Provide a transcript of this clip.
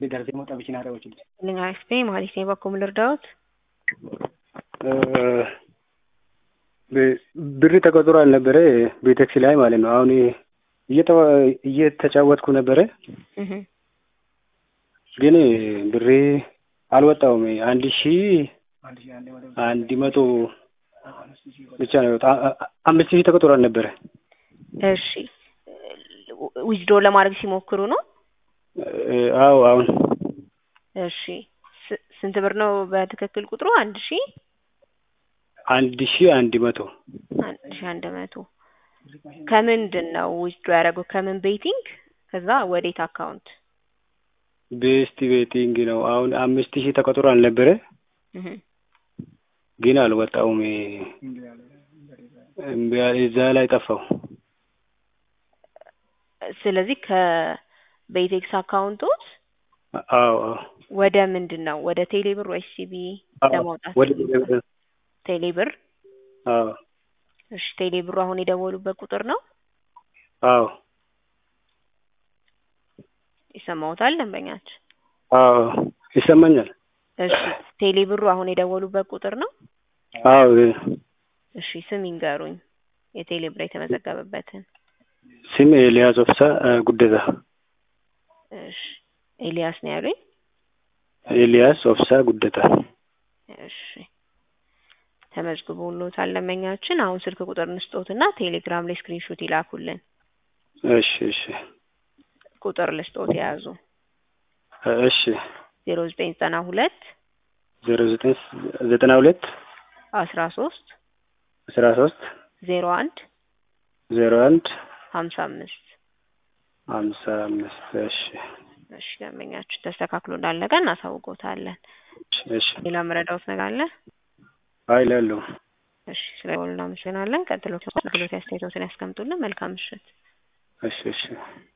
Deeggartee moo taphichi naa dhawachuu Lingaafee maaliif ni bakka ልርዳዎት? ብር ተቆጥሮ አልነበረ ቤቴክስ ላይ ማለት ነው። አሁን እየተጫወትኩ ነበረ፣ ግን ብሬ አልወጣውም። አንድ ሺ አንድ መቶ ብቻ ነው የወጣው። አምስት ሺህ ተቆጥሮ አልነበረ። እሺ ዊዝድሮ ለማድረግ ሲሞክሩ ነው? አዎ አሁን እሺ ስ- ስንት ብር ነው በትክክል ቁጥሩ? አንድ ሺ አንድ ሺ አንድ መቶ አንድ ሺ አንድ መቶ ከምንድን ነው ዊዝድሮ ያደረገው? ከምን ቤቲንግ? ከዛ ወዴት አካውንት? ቤስት ቤቲንግ ነው። አሁን አምስት ሺህ ተቆጥሮ አልነበረ፣ እህ ግን አልወጣውም። እምቢ አለ፣ እዛ ላይ ጠፋው። ስለዚህ ከቤቴክስ አካውንቶት አዎ አዎ ወደ ምንድን ነው ወደ ቴሌብር ወይስ ሲቢ አዎ፣ ለማውጣት? ወደ ቴሌብር። አዎ እሺ ቴሌብሩ አሁን የደወሉበት ቁጥር ነው? አዎ ይሰማዎታል ደንበኛችን? አዎ ይሰማኛል። እሺ ቴሌብሩ አሁን የደወሉበት ቁጥር ነው? አዎ እሺ ስም ይንገሩኝ የቴሌብር የተመዘገበበትን። ስም ኤልያስ ኦፍሳ ጉደታ። እሺ ኤልያስ ነው ያሉኝ? ኤልያስ ኦፍሳ ጉደታ። እሺ ተመዝግቦልዎታል ደንበኛችን። አሁን ስልክ ቁጥር እንስጦትና ቴሌግራም ላይ ስክሪንሾት ይላኩልን። እሺ እሺ ቁጥር ልስጦት የያዙ እሺ ዜሮ ዘጠኝ ዘጠና ሁለት ዜሮ ዘጠኝ ዘጠና ሁለት አስራ ሶስት አስራ ሶስት ዜሮ አንድ ዜሮ አንድ ሀምሳ አምስት ሀምሳ አምስት እሺ እሺ ደንበኛችን ተስተካክሎ እንዳለቀ እናሳውቆታለን። እሺ ሌላ መረዳዎት ነገር አለ? አይ ላሉ እሺ ስለ እናመሰግናለን። ቀጥሎ አገልግሎት አስተያየቶትን ያስቀምጡልን። መልካም ምሽት። እሺ እሺ